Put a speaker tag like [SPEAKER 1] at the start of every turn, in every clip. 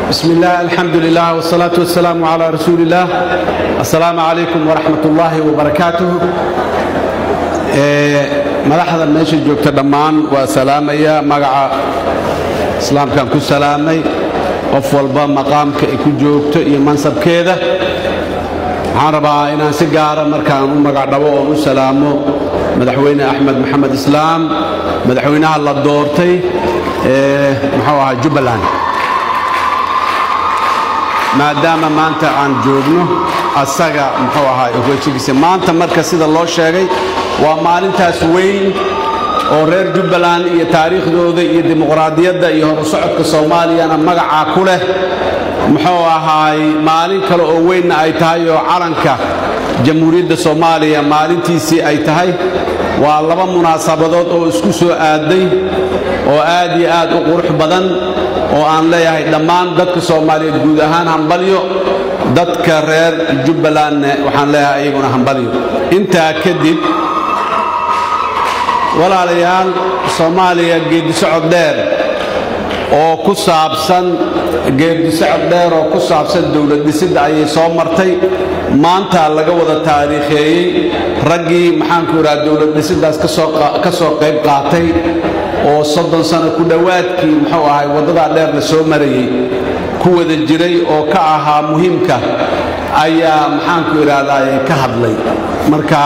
[SPEAKER 1] بسم الله الحمد لله والصلاة والسلام على رسول الله السلام عليكم ورحمة الله وبركاته madaxda meesha joogta dhammaan waa salaamaya magaca islaamkaan ku salaamay qof walba maqaamka ay ku joogto iyo mansabkeeda waxaan rabaa inaan si gaara markaan u magacdhabo oon u salaamo madaxweyne axmed maxamed islaam madaxweynaha la doortay ee muxuu ahaa jubbaland maadaama maanta aan joogno asaga muxuu ahaa ogeysigiisa maanta marka sida loo sheegay waa maalintaas weyn oo reer jubbaland iyo taariikhdooda iyo dimuqraadiyadda iyo horusocodka soomaaliyana magacaa ku leh muxuu ahaay maalin kale oo weynna ay tahay oo calanka jamhuuriyadda soomaaliya maalintiisii ay tahay waa laba munaasabadood oo isku soo aaday oo aad iyo aad u qurux badan oo aan leeyahay dhammaan dadka soomaaliyeed guud ahaan hambalyo dadka reer jubbalandne waxaan leeyahay iyaguna hambalyo intaa kadib walaalayaal soomaaliya geedisocod dheer oo ku saabsan geedisocod dheer oo ku saabsan dowlad dhisidda ayay soo martay maanta laga wada taariikheeyey raggii maxaanku idhaha dowlad dhisiddaas ka soo qayb qaatay oo soddon sano ku dhowaadkii muxuu ahay waddadaa dheer la soo marayey ku wada jiray oo ka ahaa muhiimka ayaa maxaanku idhaahdaa ka hadlay marka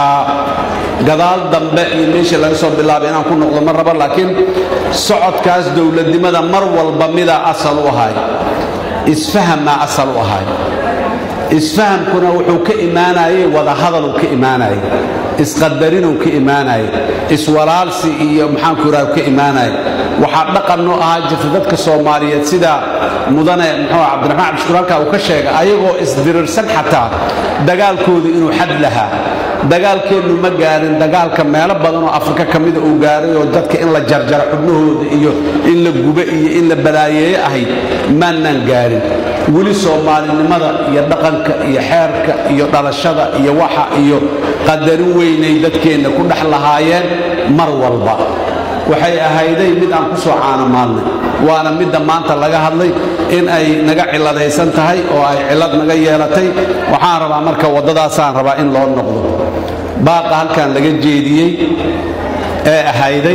[SPEAKER 1] gadaal dambe iyo meeshii laga soo bilaabay inaan ku noqdo ma rabo laakiin socodkaas dowladnimada mar walba midaa asal u ahay isfahammaa asal u ahay isfahamkuna wuxuu ka imaanayey wadahadaluu ka imaanayey isqadarinuu ka imaanayey iswalaalsi iyo maxaanku idhaha ka imaanayay waxaa dhaqannoo ahaa jirta dadka soomaaliyeed sida mudane muxuu cabdiraxmaan cabdishukur halkaa uu ka sheegay ayagoo isdirirsan xataa dagaalkoodu inuu xad lahaa dagaalkeennu ma gaarin dagaalka meelo badan oo afrika ka mida uu gaaray oo dadka in la jarjaro xubnahooda iyo in la gube iyo in la balaayeeyo ahayd maannaan gaarin weli soomaalinimada iyo dhaqanka iyo xeerka iyo dhalashada iyo waxa iyo qadarin weynay dadkeenna ku dhex lahaayeen mar walba waxay ahayday mid aan ku soo caanamaalnay waana midda maanta laga hadlay in ay naga ciladaysan tahay oo ay cilad naga yeelatay waxaan rabaa marka waddadaasaan rabaa in loo noqdo baaqa halkan laga jeediyey ee ahayday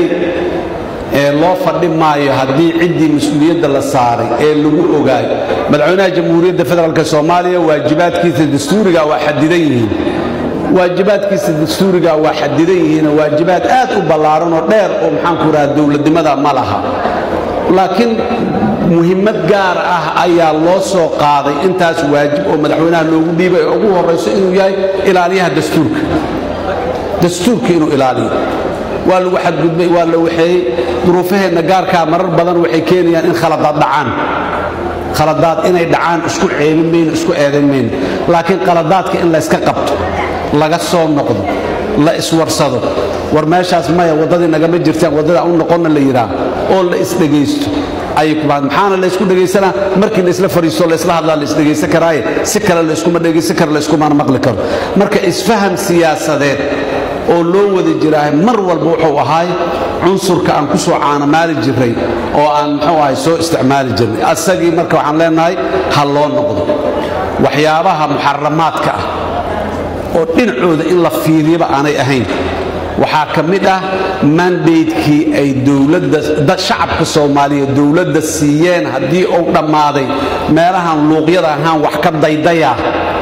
[SPEAKER 1] ee loo fadhi maayo haddii ciddii mas-uuliyadda la saaray ee lagu ogaayo madaxweynaha jamhuuriyadda federaalk soomaaliya waajibaadkiisa dastuuriga waa xadidan yihiin waajibaadkiisa dastuuriga waa xadidan yihiin waajibaad aad u ballaaran oo dheer oo maxaanku idhaha dowladnimada ma laha laakiin muhimmad gaar ah ayaa loo soo qaaday intaas waajib oo madaxweynaha loogu dhiibay ee ugu horrayso inuu yahay ilaaliyaha dastuurka dastuurka inuu ilaaliyo waa lagu xadgudbay waa la waxeeyey duruufaheenna gaarkaa marar badan waxay keenayaan in khaladaad dhacaan khaladaad inay dhacaan isku ceebin mayno isku eedayn mayno laakiin khaladaadka in layska qabto laga soo noqdo la iswarsado war meeshaas maya waddadii nagama jirtaan waddada u noqonna la yidhaah oo la isdhegaysto ayay ku baad maxaana laysku dhegaysanaa markii laysla fadhiisto laysla hadlaa laysdhegaysan karaaye si kale layskuma dhegaysan karo layskumana maqli karo marka isfaham siyaasadeed oo loo wada jiraahay mar walba wuxuu ahaay cunsurka aan ku soo caanamaali jirray oo aan muxuu ahay soo isticmaali jirnay asagii marka waxaan leenahay ha loo noqdo waxyaabaha muxaramaadka ah oo dhinacooda in la fiiriyaba aanay ahayn waxaa ka mid ah mandaydkii ay dowladda shacabka soomaaliyeed dowladda siiyeen haddii uu dhammaaday meelahan luuqyada ahaan wax ka daydayaa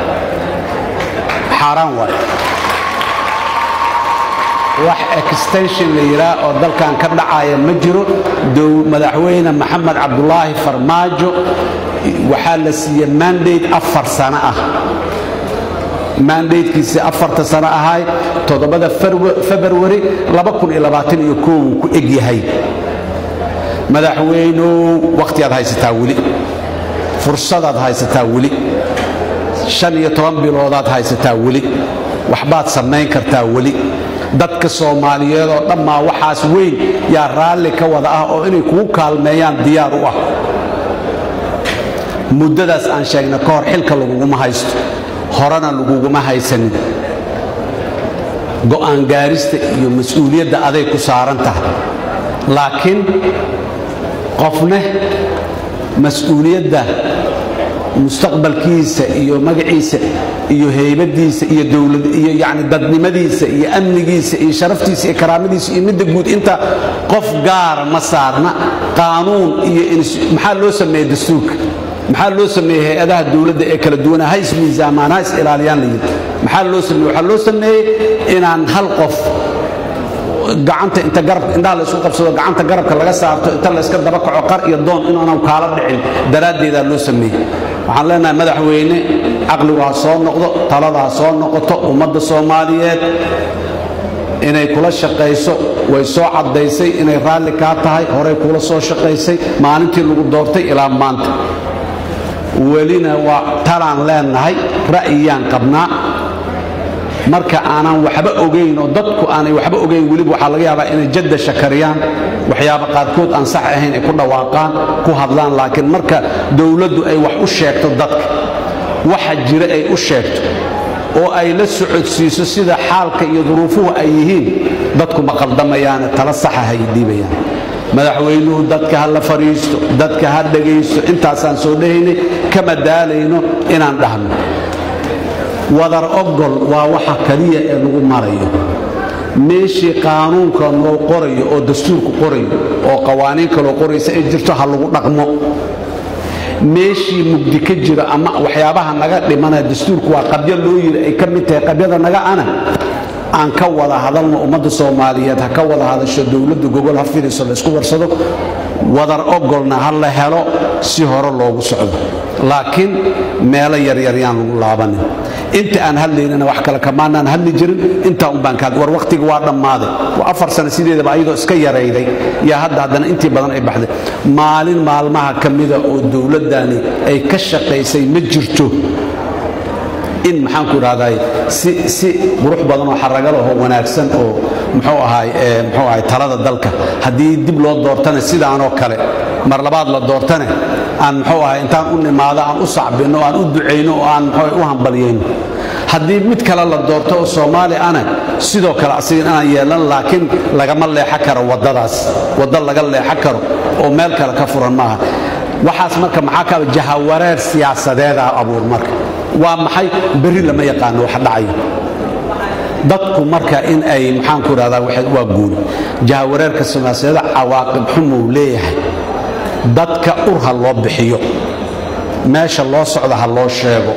[SPEAKER 1] xaaraan waay wax extension la yidhaah oo dalkan ka dhacaya ma jiro madaxweyne maxamed cabdulaahi farmaajo waxaa la siiyey mandate afar sano ah mandatekiisii afarta sano ahay toddobada februari uu ku eg yahay madaxweynow wakhtiyaad haysataa weli fursadaad haysataa weli shan iyo toban biloodaad haysataa weli waxbaad samayn kartaa weli dadka soomaaliyeed oo dhammaa waxaas weyn yaa raalli ka wada ah oo inay kugu kaalmeeyaan diyaar u ah muddadaas aan sheegna ka hor xilka laguguma haysto horena laguguma haysanin go'aan gaarista iyo mas-uuliyadda aday ku saaran tahay laakiin qofne mas-uuliyadda mustaqbalkiisa iyo magaciisa iyo heybadiisa iyo dowlad iyo yani dadnimadiisa iyo amnigiisa iyo sharaftiisa iyo karaamadiisa iyo midda guud inta qof gaara ma saarna qaanuun iyo maxaa loo sameeyey dastuurka maxaa loo sameeyey hay-adaha dowladda ee kala duwana ha ismiisaamaan ha is ilaaliyaan la yidhi maxaa loo sameeyey waxaa loo sameeyey inaan hal qof gacanta inta garab indhaha la isku qabsado gacanta garabka laga saarto inta la iska daba kaco qar iyo doon inaanu kaala dhicin daraaddeedaa loo sameeyey waxaan leenahay madaxweyne caqligu ha soo noqdo talada ha soo noqoto ummadda soomaaliyeed inay kula shaqayso way soo caddaysay inay raalli kaa tahay horey kula soo shaqaysay maalintii lagu doortay ilaa maanta welina waa talaan leenahay ra'yiyaan qabnaa marka aanan waxba ogayn oo dadku aanay waxba ogayn weliba waxaa laga yaabaa inay jadda shakariyaan waxyaaba qaarkood aan sax ahayn ay ku dhawaaqaan ku hadlaan laakiin marka dowladdu ay wax u sheegto dadka waxa jira ay u sheegto oo ay la socodsiiso sida xaalka iyo duruufuhu ay yihiin dadku ma qaldamayaane tala saxa hay dhiibayaan madaxweynuhu dadka ha la fadhiisto dadka ha dhegaysto intaasaan soo dhahaynay kama daalayno inaan dhahno wadar ogol waa waxa kaliya ee lagu marayo meeshii qaanuunka loo qorayo oo dastuurku qorayo oo qawaaniin kaloo qoraysa ay jirto ha lagu dhaqmo meeshii mugdi ka jiro ama waxyaabaha naga dhimanaya dastuurku waa qabyo loo yiri ay ka mid tahay qabyada naga ana aan ka wada hadalno ummadda soomaaliyeed ha ka wada hadasho dowladda gogol ha fidhiso laysku warsado wadar ogolna ha la helo si hore loogu socdo laakiin meelo yaryar yaan lagu laabanin inta aan hadlaynana wax kale kamaanaan hadli jirin intaa unbaan ka war wakhtiga waa dhammaaday waa afar sano sideedaba ayadoo iska yarayday yaa hadda haddana intii badan ay baxday maalin maalmaha ka mida oo dowladdani ay ka shaqaysay ma jirto in maxaanku idhahday si si qurux badan oo xaragalahoo wanaagsan oo muxuu ahaay muxuu ahay talada dalka haddii dib loo doortana sidaanoo kale mar labaad la doortane aan muxuu ahay intaan u nimaado aan u sacbinno aan u ducayno oo aan muxuu u hambalyayno haddii mid kale la doorto oo soomaali ana sidoo kale asiga inaan yeelan laakiin lagama leexo karo waddadaas waddo laga leexo karo oo meel kale ka furan maaha waxaas marka maxaa kaaba jahawareer siyaasadeeda abuur marka waa maxay berri lama yaqaano wax dhacayo dadku marka in ay maxaanku idhahdaa waa guuli jahawareerka siyaasadeeda cawaaqib xumuu leeyahay dadka ur ha loo bixiyo meesha loo socda ha loo sheego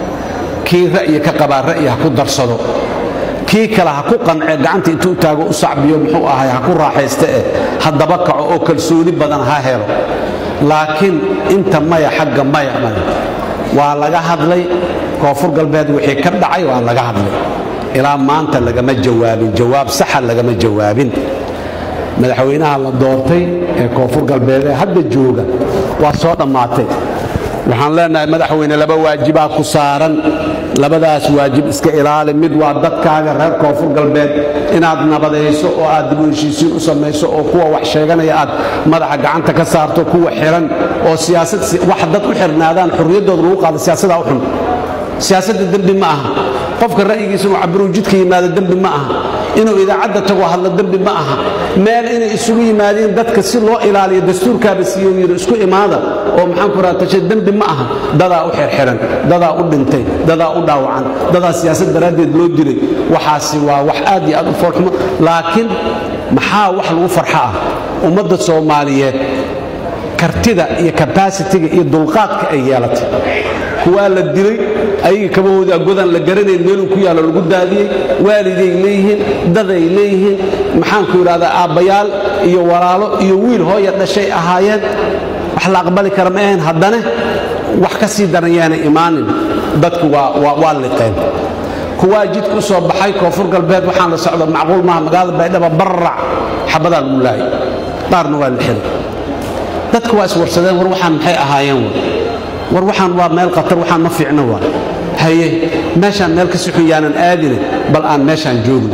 [SPEAKER 1] kii ra'yi ka qabaa ra'yi ha ku darsado kii kale ha ku qancee gacanta intuu taago u sacbiyo muxuu ahay ha ku raaxaysta eh ha daba kaco oo kalsooni badan ha helo laakiin inta maya xagga maya maya waa laga hadlay koonfur galbeed wixii ka dhacay waa laga hadlay ilaa maanta lagama jawaabin jawaab saxa lagama jawaabin madaxweynaha la doortay ee koonfur galbeed ee hadda jooga waa soo dhammaatay waxaan leenahay madaxweyne laba waajibaa ku saaran labadaas waajib iska ilaali mid waa dadkaaga reer koonfur galbeed inaad nabadayso oo aad dib u heshiisiin u samayso oo kuwa wax sheeganaya aad madaxa gacanta ka saarto kuwa xiran oo siyaasad wax dad u xirnaadaan xurriyaddooda lagu qaado siyaasadaa u xun siyaasadda dembi ma aha qofka ra'yigiisa inuu cabiruu jidka yimaado dembi ma aha inuu idaacadda tago hadlo dembi ma aha meel inay isugu yimaadeen dadka si loo ilaaliyo dastuurkaaba siiyo yidhi isku imaada oo maxaanku raha tashe dembi ma aha dadaa u xirxiran dadaa u dhintay dadaa u dhaawacan dadaa siyaasad daraaddeed loo dilay waxaasi waa wax aad iyo aad u foolxumo laakiin maxaa wax lagu farxo ah ummadda soomaaliyeed kartida iyo kabasitiga iyo dulqaadka ay yeelatay kuwaa la dilay ayaga kabahooda godan la garanayn meeluu ku yaallo lagu daadiyey waaliday leeyihiin daday leeyihiin maxaanku idhahdaa aabbayaal iyo walaalo iyo wiil hooya dhashay ahaayeen wax la aqbali kara ma ahayn haddana wax ka sii daran yaana imaanin dadku waa liqeen kuwaa jidka u soo baxay koonfur galbeed waxaan la socdo macquul maaha magaalada baydhaba barrac xabadaa lagu laayay qaarna waa la xiray dadku waa iswarsadeen war waxaan maxay ahaayeen war waxaan waa meel khatar waxaan ma fiicno waa haye meeshaan meel ka sixun yaanan aadine bal aan meeshaan joogno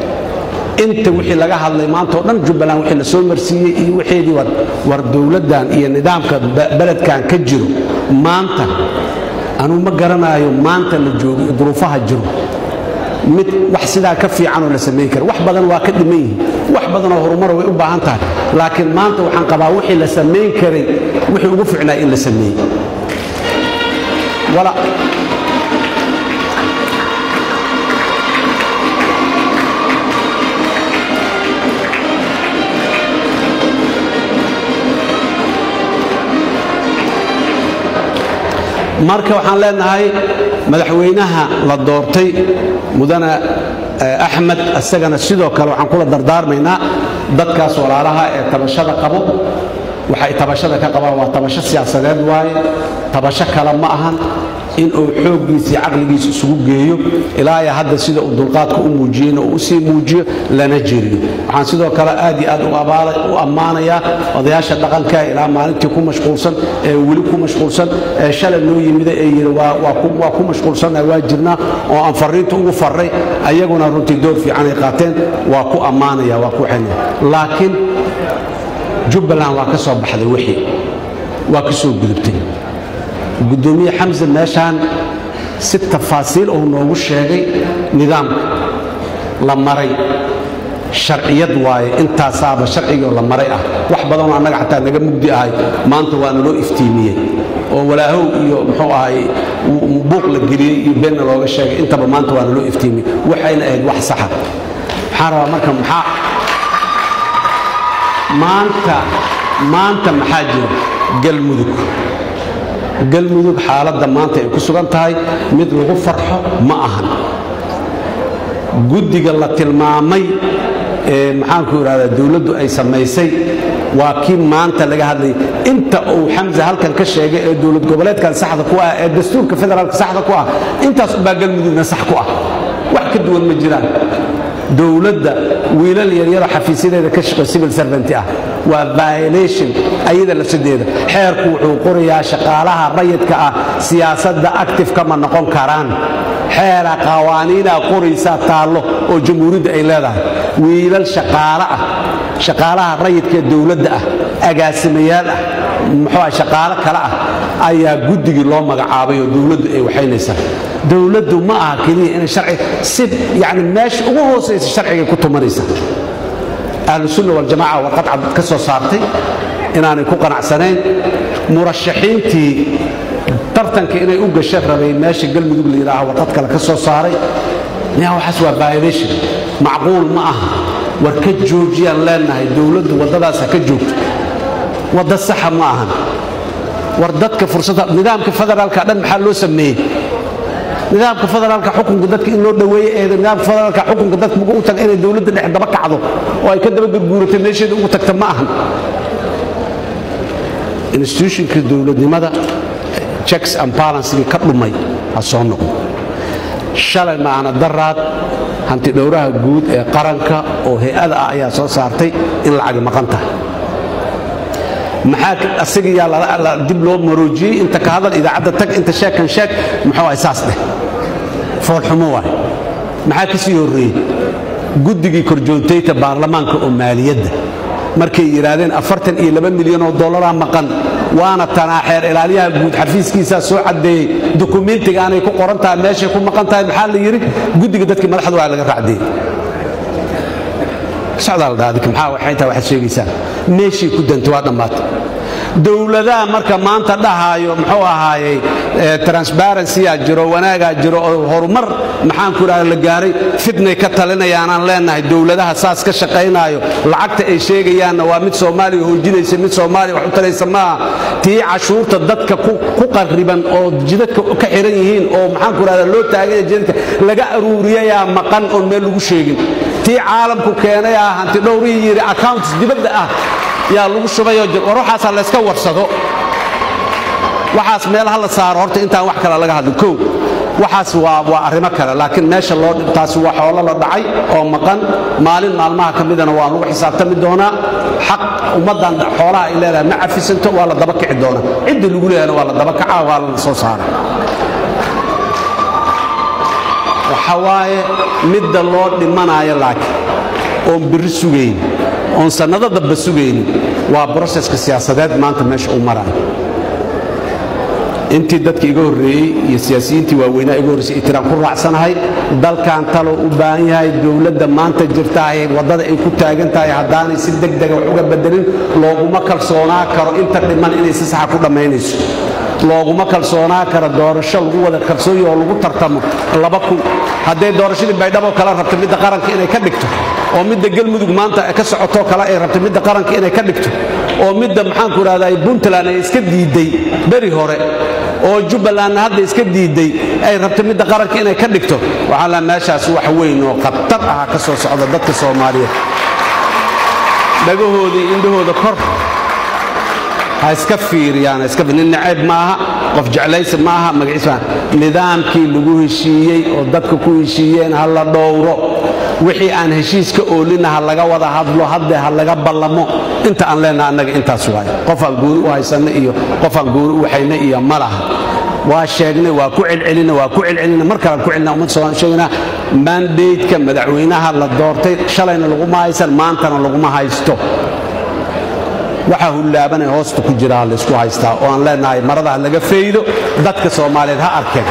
[SPEAKER 1] inta wixii laga hadlay maanta oo dhan jubbaland wixii la soo marsiiyey iyo wixeedii war dowladdan iyo nidaamka beledkan ka jiro maanta anuu ma garanaayo maanta la joogo iyo duruufaha jiro mid wax sidaa ka fiicanoo la samayn kara wax badan waa ka dhiman yihiin wax badanoo horumara way u baahan tahay laakiin maanta waxaan qabaa wixii la samayn karay wixii ugu fiicnaa in la sameeyey wala marka waxaan leenahay madaxweynaha la doortay mudane axmed isagana sidoo kale waxaan kula dardaarmaynaa dadkaas walaalaha ee tabashada qabo waxay tabashada ka qabaan waa tabasho siyaasadeed waaye tabasho kale ma ahan inuu xooggiisa iyo caqligiisa isugu geeyo ilaaya hadda sida uu dulqaadka u muujiyeyna uu usii muujiyo lana jeriyo waxaan sidoo kale aad iyo aad u ammaanayaa odayaasha dhaqanka ilaa maalintii ku mashquulsan ee weli ku mashquulsan ee shalay noo yimida ee yidhi waa ku mashquulsanna waa jirnaa oo aan farriinta ugu farray ayaguna runtii door fiican ay qaateen waa ku ammaanaya waa ku xenaya laakiin jubbaland waa ka soo baxday wixii waa ka soo gudubtay gudoomiye xamse meeshaan si tafaasiil uu noogu sheegay nidaamka la maray sharciyad waaye intaasaaba sharcigoo la maray ah wax badanoo annaga xataa naga mugdi ahay maanta waa naloo iftiimiyey oo walaahow iyo muxuu ahay buuq la geliyey iyo beenna looga sheegay intaba maanta waa naloo iftiimiyey waxayna ahayd wax saxa maxaan rabaa marka maxaa maanta maanta maxaa jira galmudug galmudug xaaladda maanta ay ku sugan tahay mid lagu farxo ma ahan guddiga la tilmaamay ee maxaanku idhahdaa dowladdu ay samaysay waa kii maanta laga hadlayay inta uu xamse halkan ka sheegay ee dowlad goboleedkan saxda ku ah ee dastuurka federaalka saxda ku ah intaas ubaa galmudugna sax ku ah wax ka duwan ma jiraan dowladda wiilal yaryaro xafiisyadeeda ka shaqo civil servant ah waa violation ayada lafsadeeda xeerku wuxuu qorayaa shaqaalaha rayidka ah siyaasadda active kama noqon karaan xeera qawaaniinaa qoraysaa taallo oo jamhuuriyadda ay leedahay wiilal shaqaale ah shaqaalaha rayidka dowladda ah agaasimayaal ah muxuu shaqaalo kale ah ayaa guddigii loo magacaabay oo dowladdu ay waxaynaysaa dowladdu ma aha keliya inay sharci si yani meesha ugu hoosaysa sharcigay ku tumanaysa ahlusunna waljamaca warqad cad ka soo saartay inaanay ku qanacsanayn murashaxiintii tartanka inay u gasha rabay meesha galmudug la yidhaaha warqad kale ka soo saaray ya waxaas waa violation macquul ma aha war ka joojiyaan leenahay dowladdu waddadaas ha ka joogto wadda saxa ma ahan war dadka fursadda nidaamka federaalka dhan maxaa loo sameeyey nidaamka federaalka xukunka dadka in loo dhoweeye eeda nidaamka federaalka xukunka dadka ugu taga inay dowladda dhex daba kacdo oo ay ka daba gurguuratay meesheeda ugu tagta ma ahan institutionka dowladnimada checks and balancegii ka dhumay ha soo noqdo shalay maana daraad hanti dhowraha guud ee qaranka oo hay-ada ah ayaa soo saartay in lacagi maqan tahay maxaa asigayaa dib loo maroojiyey inta ka hadal idaacadda tag inta sheekan sheeg muxuu ahay saas dheh foolxumo waay maxaa ka sii horreeyey guddigii korjoontayta baarlamaanka oo maaliyadda markay yidhaahdeen afartan iyo laba milyan oo dollaraa maqan waana tanaaxeer ilaaliyaha guud xafiiskiisaa soo caddeeyey dukumentiga aanay ku qoran tahay meeshay ku maqan tahay maxaa la yidhi guddiga dadkii madaxda waa laga raacdeeyey socdaa la dhaha maxaa waxay tahay waxaad sheegaysaan meeshii ku dantay waa dhammaatay dowladaha marka maanta dhahaayo muxuu ahaayey transparency-aa jiro wanaagaa jiro oo horumar maxaanku idhahda la gaaray fitnay ka talinayaanaan leenahay dowladaha saas ka shaqaynaayo lacagta ay sheegayaanna waa mid soomaaliya hoojinaysa mid soomaaliya wax u taraysa maaha tii cashuurta dadka ku qarriban oo jidadka ka xiran yihiin oo maxaanku idhahda loo taaganya jidadka laga aruuriyayaa maqan oon meel lagu sheegin tii caalamku keenay ah hanti dhowrihii yidhi accounts dibadda ah yaa lagu shubayoo war waxaasaa layska warsado waxaas meel ha la saaro horta intaan wax kale laga hadlin kow waxaas waa waa arrimo kale laakiin meesha loo taasi waa xoolo la dhacay oo maqan maalin maalmaha ka midana waa lagu xisaabtami doonaa xaq ummaddan xoolaha ay leedahay ma cafisanto waa la daba kici doonaa ciddii lagu leeyahana waa la daba kacaa waa la soo saara waxa waaye midda loo dhimanaayo laakiin oon birri sugayn oon sannado damba sugaynin waa broseska siyaasadeed maanta meesha uu maraayo intii dadka iga horreeyey iyo siyaasiyiintii waaweynaa iga horreysay itiraan ku raacsanahay dalkan taloo u baahan yahay dowladda maanta jirtaahay waddada ay ku taagan tahay haddaanay si deg dega wax uga bedelin looguma kalsoonaa karo inta dhiman inay si saxa ku dhammaynayso looguma kalsoonaa kara doorasho lagu wada kalsooyi oo lagu tartamo laba kun hadday doorashadii baydhabo kale rabta midda qaranka inay ka dhigto oo midda galmudug maanta ka socotoo kale ay rabta midda qaranka inay ka dhigto oo midda maxaanku idhahdaa puntland ay iska diidday beri hore oo jubbalandna hadda iska diidday ay rabta midda qaranka inay ka dhigto waxaa la meeshaas wax weyn oo khatar aha ka soo socda dadka soomaaliyeed dhagahoodii indhahooda kor ha iska fiiriyaan nin nacayb maaha qof jeclaysi maaha magaciis maaha nidaamkii lagu heshiiyey oo dadka ku heshiiyeen ha la dhowro wixii aan heshiiska oolina ha laga wada hadlo hadde ha laga ballamo inta aan leenaha annaga intaas waaye qofaan gooni u haysanna iyo qofaan gooni u waxayna iyo ma laha waa sheegnay waa ku celcelina waa ku celcelina mar kalaan ku celina ummadda soomaaliya sheegnaa mandateka madaxweynaha la doortay shalayna laguma haysan maantana laguma haysto waxaa hullaabanay hoosta ku jiraa laysku haystaa oo aan leenahay maradaha laga faydo dadka soomaaliyeed ha arkeen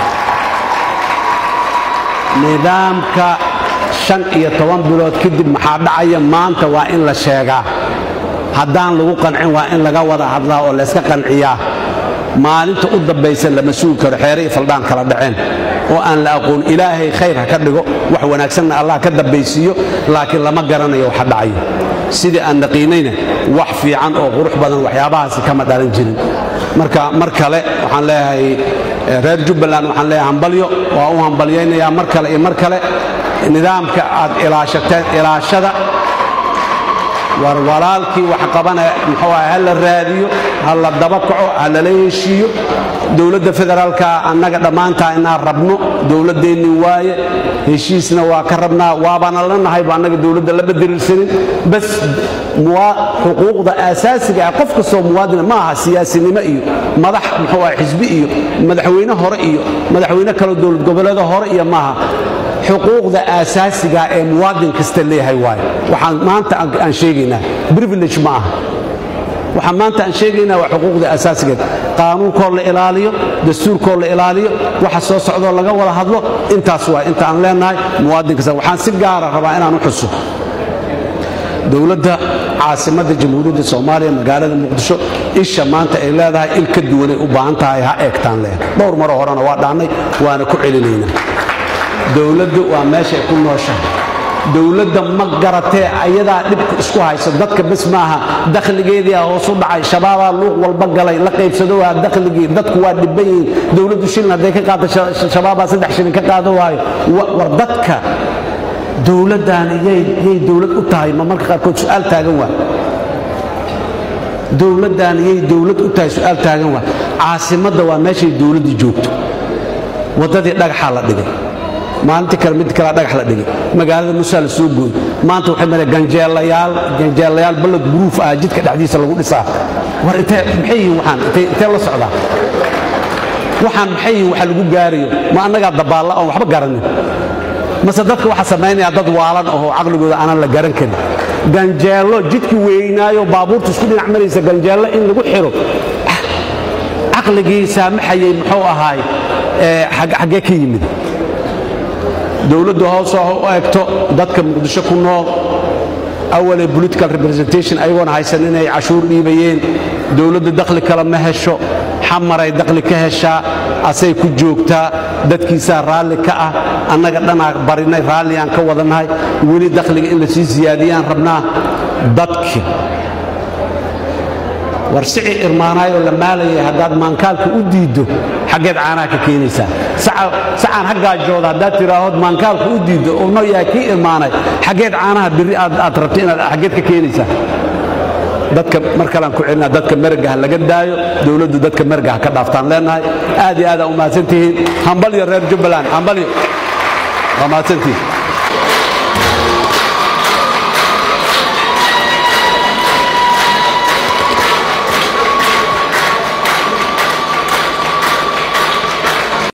[SPEAKER 1] nidaamka shan iyo toban bilood kadib maxaa dhacaya maanta waa in la sheegaa haddaan lagu qancin waa in laga wada hadlaa oo layska qanciyaa maalinta u dambaysa lama sugi karo xeere iyo faldhaan kala dhaceen oo aan la aqoon ilaahay khayr ha ka dhigo wax wanaagsanna allah ka dambaysiiyo laakiin lama garanayo waxa dhacayo sidii aan naqiinayna wax fiican oo qurux badan waxyaabahaasi kama dhalan jirin marka mar kale waxaan leeyahay reer jubbaland waxaan leeyahay hambalyo waa u hambalyaynayaa mar kale iyo mar kale nidaamka aad ilaashateen ilaashada war walaalkii wax qabana muxuu aha ha la raadiyo ha la daba kaco ha lala heshiiyo dowladda federaalka annaga dhammaantaa inaan rabno dowladdeenni waaye heshiisna waa ka rabnaa waabana la nahayba annaga dowladda lama diriirsanin bas xuquuqda aasaasiga ah qof kastoo muwaadina ma aha siyaasinimo iyo madax muxuu aha xisbi iyo madaxweyne hore iyo madaxweyne kaloo dowlad goboleeda hore iyo maaha xuquuqda aasaasiga ee muwaadin kasta leeyahay waaye waxaan maanta aan sheegaynaa privilege ma aha waxaan maanta aan sheegaynaa waa xuquuqda asaasigeed qaanuunkoo la ilaaliyo dastuurkoo la ilaaliyo waxa soo socdoo laga wada hadlo intaas waa inta aan leenahay muwaadin kasta waxaan si gaara rabaa inaan u xuso dowladda caasimadda jamhuuriyadda soomaaliya magaalada muqdisho isha maanta ay leedahay il ka duwanay u baahan tahay ha eegtaan leh dhowr maroo horena waa dhaannay waana ku celinaynaa dowladdu waa meeshay ku nooshahay dowladda ma garatee ayadaa dhibka isku hayso dadka bes maaha dakhligeedii hoos u dhacay shabaabaa luuq walba galay la qaybsado waa dakhligii dadku waa dhibban yihiin dowladdu shilin hadday ka qaado shabaabaa saddex shilin ka qaado waayo war dadka dowladdan yay dowlad u tahay ma marka qaarkood su'aal taagan waa dowladdan yay dowlad u tahay su'aal taagan waa caasimadda waa meeshay dowladdu joogto waddadii dhagaxaa la dhigay maalintii kale mid kalea dhagax la dhigay magaalada musaa la soo gooy maanta waxay mara ganjeelayaal ganjeelayaal ballad buruuf ah jidka dhexdiisa lagu dhisaa war intee maxay yihiin waxaan intee la socdaa waxaan maxay yihiin waxa lagu gaarayo ma annagaa dabaalla oon waxba garanin mase dadka waxa samaynaya dad waalan ahoo caqligooda aanan la garan karin ganjeello jidkii weynaayo baabuurta isku dhinac maraysa ganjeello in lagu xiro caqligii saamaxayay muxuu ahaay xaggee ka yimid dowladdu hoosoo ha u eegto dadka muqdisho ku nool awalee political representation ayagoona haysan inay cashuur dhiibayeen dowladda dakhli kale ma hesho xamaray dakhli ka heshaa asay ku joogtaa dadkiisaa raalli ka ah annaga dhanaa barinay raalli aan ka wadannahay weli dakhliga in la sii siyaadiyaan rabnaa dadki war sicii irmaanaayoo la maalayay haddaad maankaalka u diiddo xaggeed caanaha ka keenaysaa sacaan haggaajooda haddaad tiraahood maankaalka u diiddo oo no yahay kii irmaanay xaggeed caanaha birri aad rabta inaad xaggeed ka keenaysaa dadka mar kalean ku celinaa dadka merga ha laga daayo dowladdu dadka merga ha ka dhaaftaan leenahay aad iyo aad aa u mahadsantihiin hambalyo reer jubbaland hambalyo waa mahadsantihiin